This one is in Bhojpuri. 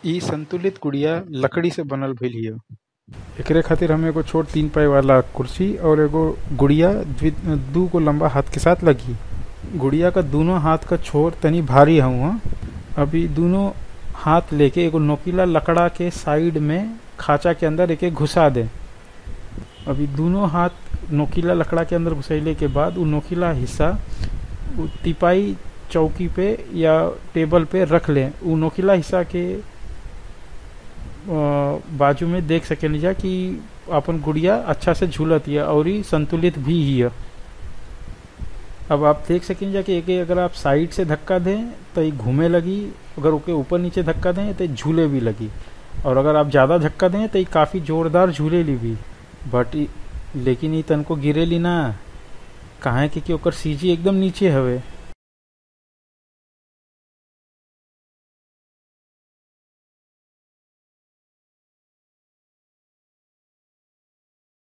इ संतुलित गुड़िया लकड़ी से बनल भइल हिय एकरे खातिर हमें एगो छोट तीन पाई वाला कुर्सी और एगो गुड़िया द्वि- दू गो लंबा हाथ के साथ लगी गुड़िया का दोनों हाथ का छोर तनी भारी हुआ अभी दोनों हाथ लेके एगो नोकीला लकड़ा के साइड में खांचा के अंदर एके घुसा दे अभी दोनों हाथ नोकीला लकड़ा के अंदर घुसैले के बाद वो नोकीला हिस्सा उ तिपाई चौकी पे या टेबल पे रख लें उ नोकीला हिस्सा के अ, बाजू में देख सकेनी जा कि अपन गुड़िया अच्छा से झूलत हिय और ही संतुलित भी हिय अब आप देख सकें जा कि एके अगर आप साइड से धक्का दें तो ये घूमे लगी अगर ओके ऊपर नीचे धक्का दें तो ये झूले भी लगी और अगर आप ज़्यादा धक्का दें तो ये काफ़ी जोरदार झूले ली भी बट ई- लेकिन ये तनको गिरेली ना काहे कि, कि ओकर सीजी एकदम नीचे हवे